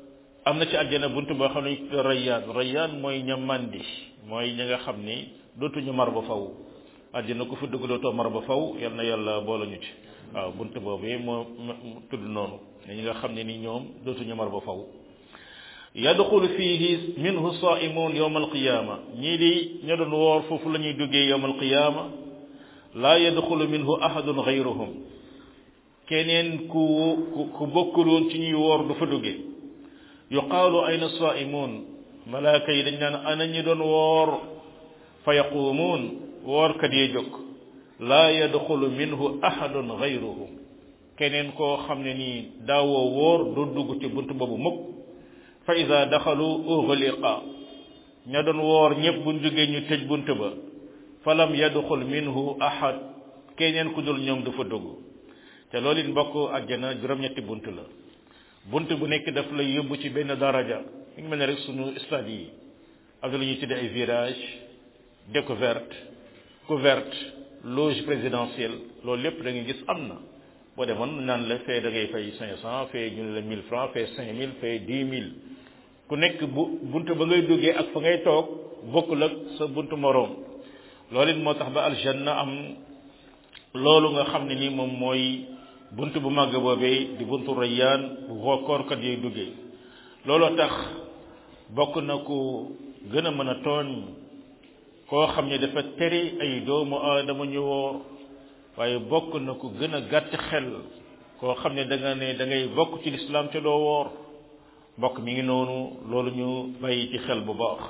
am na ci àjjana bunt boo xam ne rayyaan rayyaan mooy ña màndi mooy ñi nga xam ni dootuñu mar ba faw àjjana ku fa dugg dootoo mar ba faw yal na yàlla boole ñu ci waaw bunt boobu moo tudd noonu ñi nga xam ne ni ñoom dootuñu mar ba faw yadxulu fihi minhu saimun yowma alqiyama ñii di ña doon woor foofu la ñuy duggee yowma alqiyama laa yadxulu minhu ahadun gayruhum keneen ku ku bokkuloon ci ñuy woor du fa duggee yuqaalu ayna saimun malaaka yi dañ naan ana ñi doon woor fa yaquumuun woorkat yee jóg laa yadxulu minhu ahadun gayruhum keneen koo xam ne nii daawoo woor du dugg ci bunt boobu mukk fa ida daxalu uxliqa ña doon woor ñëpp buñ jógee ñu tëj bunt ba falam yadxul minhu ahad keneen ku dul ñoom du fa dugg te loolu it mbokk àjjana juróom-ñetti bunt la bunt bu nekk daf lay yóbbu ci benn daraja mi ngi mel ne rek sunu stade yi am na lu ñuy tuddee ay virage découverte couverte loge présidentielle loolu lépp da ngay gis am na boo demoon naan la fee da ngay fay cinq cent fee ñu ne la mille francs fee cinq mille fee dix mille ku nekk bu bunt ba ngay duggee ak fa ngay toog bokkul ak sa buntu moroom loolu it moo tax ba aljanna am loolu nga xam ne ni moom mooy bunt bu màgg boobee di buntu rayyaan bu koorkat yooyu duggee looloo tax bokk na ku gën a mën a tooñ koo xam ne dafa tere ay doomu aadama ñu woor waaye bokk na ku gën a gàtt xel koo xam ne da nga ne da ngay bokk ci lislaam te doo woor mbokk mi ngi noonu loolu ñu bàyyi ci xel bu baax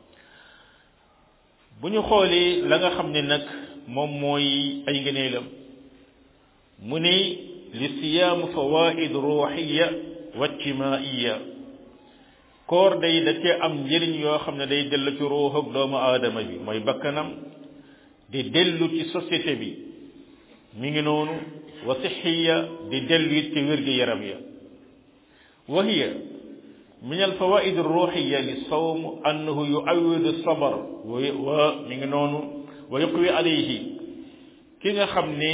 bu ñu xoolee la nga xam ne nag moom mooy ay ngëneelam mu ne li siyaam fawaid ruuxiya wa ijtimaiya koor day da cee am njëriñ yoo xam ne day dellu ci ruux ak doomu aadama bi mooy bakkanam di dellu ci société bi mi ngi noonu wa sixiya di dellu it ci wér gi yaram ya wa hiya min alfawaid alruuxiya li sawm annahu yuawidu sabar wa mi ngi noonu wa yuqwi alayhi ki nga xam ni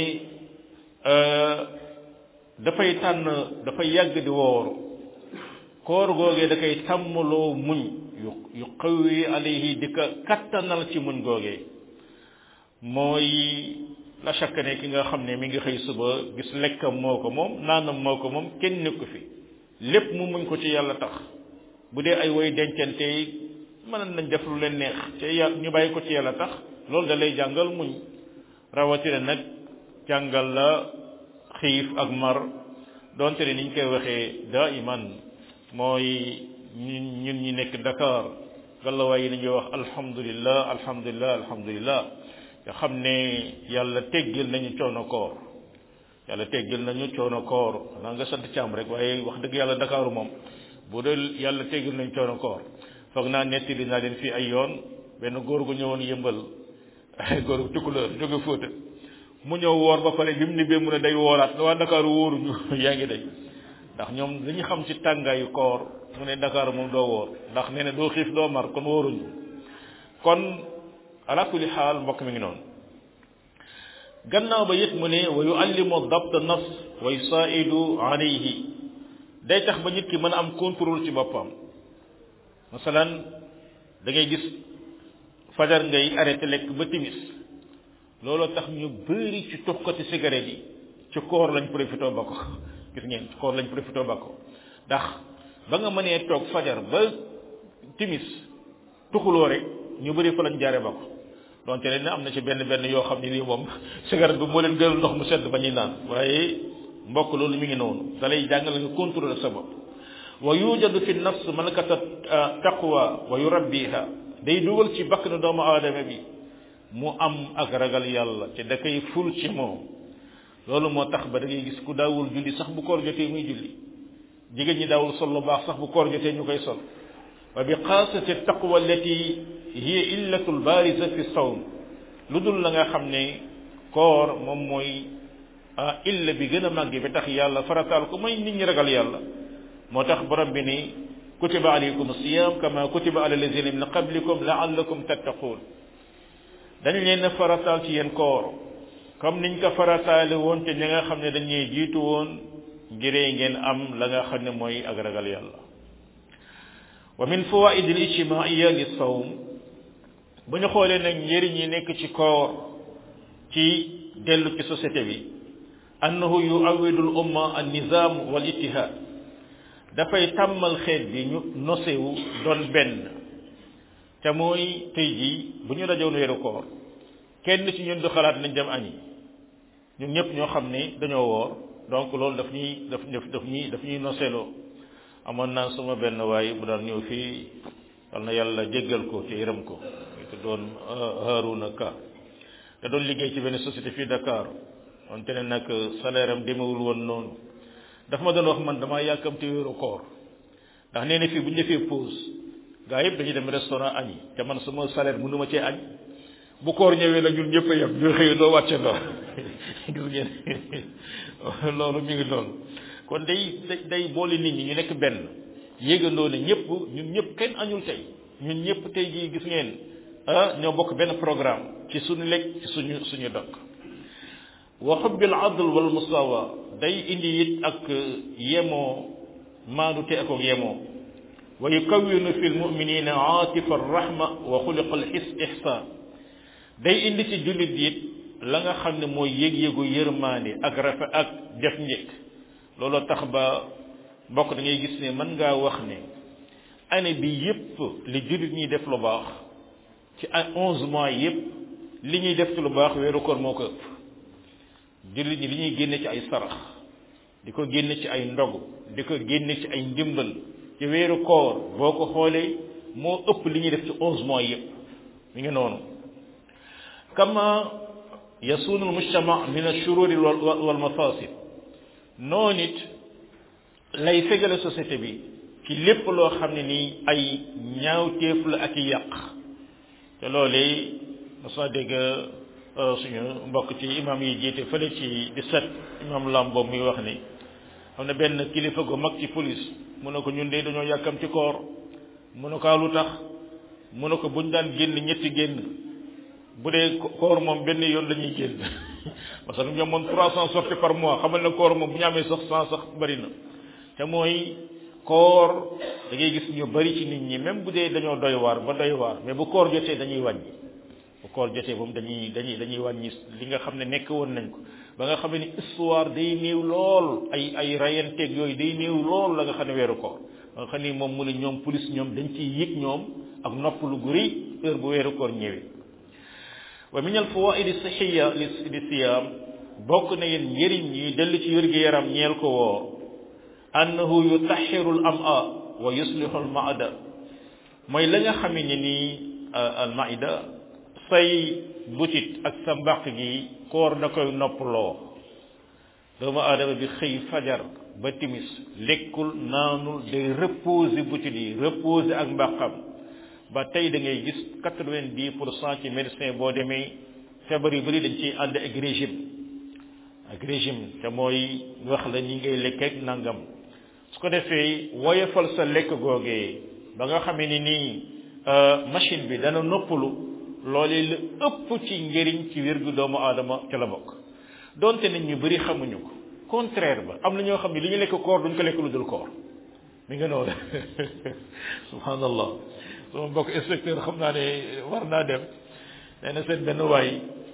dafay tànn dafay yàgg di woor koor googee da koy tàmmaloo muñ yu yu qawwi alayhi di ko kattanal ci muñ googee mooy la chaque ne ki nga xam ne mi ngi xëy suba gis lekkam moo ko moom naanam moo ko moom kenn nekku fi lépp mu muñ ko ci yàlla tax bu dee ay woy dencante yi mën nañ def lu leen neex te yàlla ñu bàyyi ko ci yàlla tax loolu da lay jàngal muñ rawatina nag jàngal la xiif ak mar donte ne niñ koy waxee daa iman mooy ñun ñun ñi nekk Dakar gàllawaay yi nañuy wax alhamdulillah alhamdulillah alhamdulillah nga xam ne yàlla teggil nañu coono koor yàlla teggil nañu coono koor xanaa nga sant càmm rek waaye wax dëgg yàlla Dakar moom bu dee yàlla teggil nañu coono koor foog naa netti dinaa leen fii ay yoon benn góor gu ñëwoon yëmbal ay góor gu tukkuleur jóge Fuuta mu ñëw woor ba pare bi mu nibbee mu ne day wooraat waa Dakar wóoruñu yaa ngi day ndax ñoom dañu xam ci tàngaayu koor mu ne Dakar moom doo woor ndax nee na doo xiif doo mar kon wóoruñu kon ala kulli xaal mbokk mi ngi noonu gannaaw ba it mu ne wa yuallimu dabt nafs wa yusaidu alayhi day tax ba nit ki mën a am contrôle ci boppam masalan da ngay gis fajar ngay arrêté lekk ba timis looloo tax ñu bëri ci tuxkati cigarette yi ci koor lañ profité ba ko gis ngeen ci koor lañ profité ba ko ndax ba nga mënee toog fajar ba timis tuxuloo rek ñu bëri fa lañ jaare ba ko donte ne am na ci benn benn yoo xam ne lii moom cigarette bi moo leen gënal ndox mu sedd ba ñuy naan waaye mbokk loolu mi ngi noonu da lay jàngal nga contrôler sa bopp wa yujadu fi nafs malakata taqwa wa yurabbiha day dugal ci bakk na doomu aadama bi mu am ak ragal yàlla te da koy ful ci moom loolu moo tax ba da ngay gis ku daawul julli sax bu koor jotee muy julli jigéen ñi daawul sol lu baax sax bu koor jotee ñu koy sol wa bi xaasati taqwa allati hiya illatul baariza fi sawm lu dul la nga xam ne koor moom mooy ah illa bi gën a màgg bi tax yàlla farataal ko mooy nit ñi ragal yàlla moo tax borom bi ni kutiba alaykum siyam kama kutiba ala lazina min qablikum laallakum tattaquun dañ leen a farataal ci yéen koor comme niñ ko farataale woon te ñi nga xam ne dañuy jiitu woon ngiree ngeen am la nga xam ne mooy ak ragal yàlla wa min fawaid al ijtimaiya li sawm bu ñu xoolee nag njëriñ yi nekk ci koor ci dellu ci société bi annahu yuawidu al umma an nizam wal ittihad dafay tàmmal xeet bi ñu nosewu doon benn te mooy tey jii bu ñu dajoon weeru koor kenn ci ñun du xalaat nañ dem añi ñun ñëpp ñoo xam ne dañoo woor donc loolu daf ñuy daf daf ñuy daf ñuy noseloo amoon naa suma benn waay bu daan ñëw fii yal na yàlla jéggal ko te yërëm ko te doon Haruna Ka te doon liggéey ci benn société fii Dakar wante ne nag salaire am demewul woon noonu dafa ma doon wax man damaa yàkkamti wéeru koor ndax nee na fii bu ñu defee pause gaa yëpp dañuy dem restaurant añi te man sama salaire mënu ma cee añ bu koor ñëwee la ñun ñëpp a yem ñu xëy doo wàcce ndox gis ngeen loolu mi ngi noonu kon day day boole nit ñi ñu nekk benn yéegandoo ne ñëpp ñun ñëpp kenn añul tey ñun ñëpp tey jii gis ngeen ah ñoo bokk benn programme ci suñu lekk ci suñu suñu dëkk wa xubbil adl wal musawa day indi it ak yemoo maanute ak yemoo wa yukawwinu fi lmuminina aatifa arrahma wa xuliqa alxis ihsan day indi ci jullit it la nga xam ne mooy yëg-yëgu yërmaande ak rafet ak def njëkk looloo tax ba mbokk da ngay gis ne mën ngaa wax ne année bi yépp li jullit ñuy def lu baax ci ay onze mois yépp li ñuy def ci lu baax weeru koor moo ko ëpp jullit ñi li ñuy génne ci ay sarax di ko génne ci ay ndog di ko génne ci ay ndimbal ci weeru koor boo ko xoolee moo ëpp li ñuy def ci onze mois yépp mi ngi noonu kama yasunu almujtama min ashururi wal mafasid noonu it lay fegale société bi ci lépp loo xam ne nii ay ñaawteef la ak yàq te loolee mos dégg suñu mbokk ci imam yi jiite fële ci di set imam lambo muy wax ni xam ne benn kilifa gu mag ci police mu ne ko ñun de dañoo yàkkam ci koor mu ne ko lu tax mu ne ko buñ daan génn ñetti génn bu dee koor moom benn yoon la ñuy génn parce que ñoom moom trois cent sorties par mois xamal ne koor moom bu ñu amee sax cent sax bari na te mooy koor da ngay gis ñu bari ci nit ñi même bu dee dañoo doy waar ba doy waar mais bu koor jotee dañuy wàññi bu koor jotee moom dañuy dañuy dañuy wàññi li nga xam ne nekk woon nañ ko ba nga xam ne histoire day néew lool ay ay rayanteeg yooyu day néew lool la nga xam ne weeru koor ba nga xam ne moom mu ne ñoom police ñoom dañ ciy yëg ñoom ak noppalu gu rëy heure bu weeru koor ñëwee wa min al fawaid sixiya li li siyaam bokk na yéen njëriñ yi dellu ci wér gi yaram ñeel ko woor annahu yutaxiru al ama wa yuslihu al maada mooy la nga xamee ne nii al maida say butit ak sa mbaq gi koor da koy noppaloo doomu aadama bi xëy fajar ba timis lekkul naanul day reposer butit yi reposer ak mbaqam ba tey da ngay gis quatre-vingt-dix pour cent ci médecin boo demee feebar yu bëri dañ ciy ànd ak régime ak régime te mooy wax la ñi ngay lekk ak nangam su ko defee woyofal sa lekk googee ba nga xamee ni nii machine bi dana noppalu loolee la ëpp ci njëriñ ci wér gu doomu aadama ca la bokk donte nit ñu bëri xamuñu ko contraire ba am na ñoo xam ne li ñu lekk koor duñ ko lekk lu dul koor mi nga noonu subhanallah sama mbokk inspecteur xam naa ne war naa dem nee na seen benn waay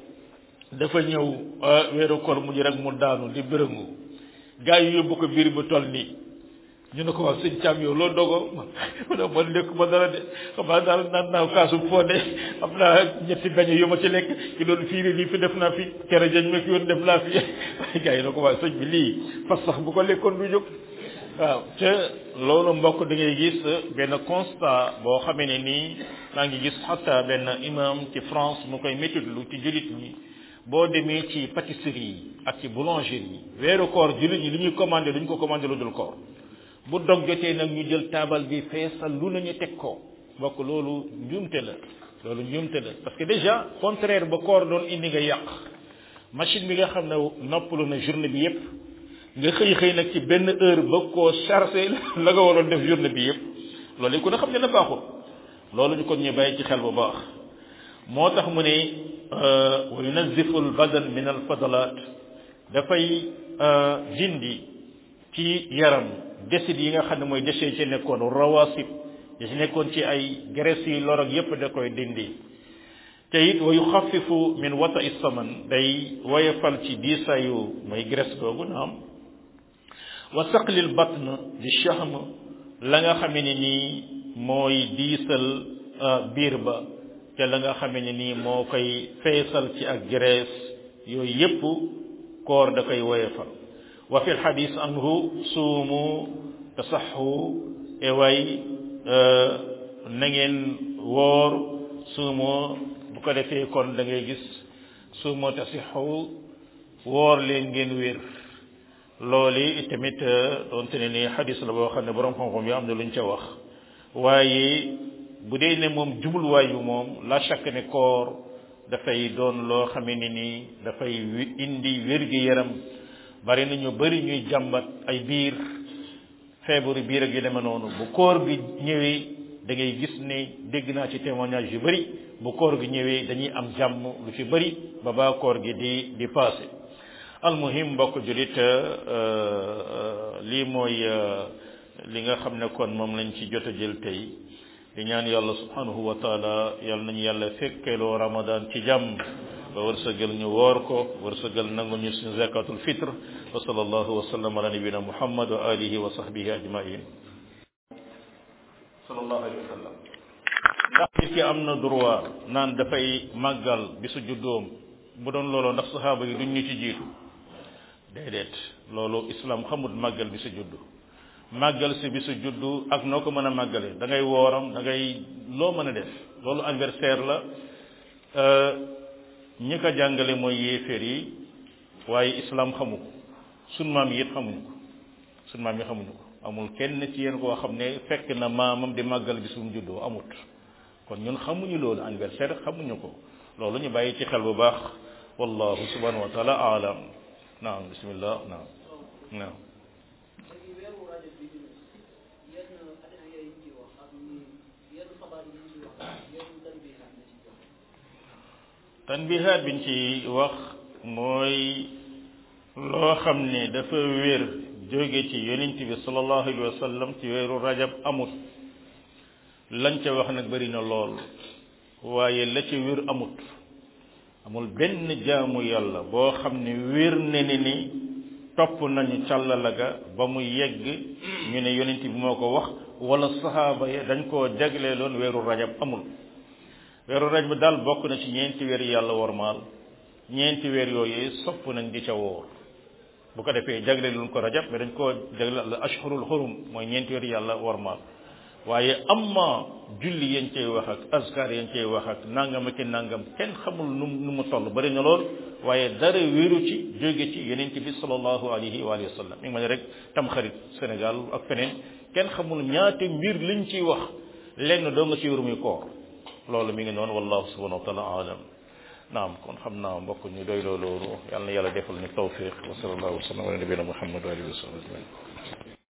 dafa ñëw weeru koor mujj rek mu daanu di bërëngu gaa yi yóbbu ko biir bu toll nii ñu ne ko waaw sëñ Thiam yow loo dogo ma ne man lekk ma dara de xam naa daal naan naa kaasu fonde am naa ñetti beñe yu ma ci lekk ki doon fii lii fi def naa fi kere jañ ma fi yoon def naa fi waaye gaa yi ne ko waaw sëñ bi lii fas sax bu ko lekkoon du jóg waaw te loolu mbokk da ngay gis benn constat boo xamee ne nii maa ngi gis xatta benn imam ci France mu koy méttitlu ci jullit ñi boo demee ci pâtisserie yi ak ci boulangerie yi weeru koor jullit ñi li ñuy commandé duñ ko commandé lu dul koor bu dog jotee nag ñu jël taabal bi feesal lu nañu teg ko mbokk loolu njuumte la loolu njuumte la parce que déjà contraire ba koor doon indi nga yàq machine bi nga xam ne noppalu na journée bi yépp nga xëy xëy nag ci benn heure ba koo chargé la nga waroon def journée bi yépp loolu ku ne xam ne na baaxul loolu ñu kon ñu bàyyi ci xel bu baax moo tax mu ne wa yunazifu al badan min al fadalat dafay dindi ci yaram décide yi nga xam ne mooy déchet ci nekkoon rawasib yi ci nekkoon ci ay graisse yi lor ak yépp da koy dindi te it wa yuxafifu min wata saman day woyefal ci diisayu mooy graisse googu naam wa saqlil batn di shahm la nga xamee ne nii mooy diisal biir ba te la nga xamee ne nii moo koy feesal ci ak graisse yooyu yépp koor da koy woyefal wa fi lxadis anhu suumu tasaxu e way na ngeen woor suumoo bu ko defee kon da ngay gis suumoo tasixu woor leen ngeen wér loolu tamit doonte ne ni xadis la boo xam ne borom xam-xam yi am na luñ ca wax waaye bu dee ne moom jubluwaayu moom la chaque ne koor dafay doon loo xamee ne nii dafay indi wér-gi-yaram bari na ñu bari ñuy jàmbat ay biir feebaru biir ak yu demee noonu bu koor gi ñëwee da ngay gis ne dégg naa ci témoignage yu bari bu koor gi ñëwee dañuy am jàmm lu ci bari ba baa koor gi di di passé almuhim mbokk julit lii mooy li nga xam ne kon moom lañ ci jot a jël tey di ñaan yàlla subhanahu wa taala yàlla nañu yàlla fekkeeloo ramadan ci jàmm ba wërsëgal ñu woor ko wërsëgal nangu ñu suñu zakatul fitre wa sallallahu wa sallam ala nabina muhammad wa alihi wa sahbihi ajmain sallallahu alayhi wa sallam ndax nit ki am na droit naan dafay màggal bisu juddoom bu doon loolu ndax saxaaba yi duñ ñu ci jiitu déedéet loolu islam xamut màggal bisu juddu màggal si bisu juddu ak noo ko mën a màggale da ngay wooram da ngay loo mën a def loolu anniversaire la ñi ko jàngale mooy yéeféer yi waaye islam xamu ko sun maam yi it xamuñu ko sun maam yi xamuñu ko amul kenn ci yéen koo xam ne fekk na maamam di màggal bisum juddoo amut kon ñun xamuñu loolu anniversaire xamuñu ko loolu ñu bàyyi ci xel bu baax wallahu subhanahu wa taala alam naam bismillah naam naam tanbihaat biñ ci wax mooy loo xam ne dafa wér jóge ci yonent bi sallallahu alayhi wa sallam ci weeru rajab amut lañ ca wax nag bari na lool waaye la ca wér amut amul benn jaamu yàlla boo xam ne wér ne ni ni topp nañu càllala ga ba mu yegg ñu ne yonent bi moo ko wax wala sahaaba ya dañ koo jagleeloon weeru rajab amul weeru rajab bi daal bokk na ci ñeenti weer yàlla wormaal ñeenti weer yooyu sopp nañ di ca woor bu ko defee jagleeloon ko rajab mais dañ koo jagle al ashhurul xurum mooy ñeenti weer yàlla wormaal waaye amma julli yañ cay wax ak askar yañ cay wax ak nangam ak nangam kenn xamul nu nu mu toll bari na lool waaye dara wéeru ci jóge ci yonent bi sallallahu alayhi wa sallam mi ngi ma ne rek tam xarit Sénégal ak feneen kenn xamul ñaata mbir liñ ciy wax lenn doo nga ci wér muy koor loolu mi ngi noonu wallahu subhanahu wa taala alam naam kon xam naa mbokk ñu doy loolu yàlla na yàlla defal ñu tawfiq wa sallallahu wa sallam ala nabina muhammad wa alihi wa sallam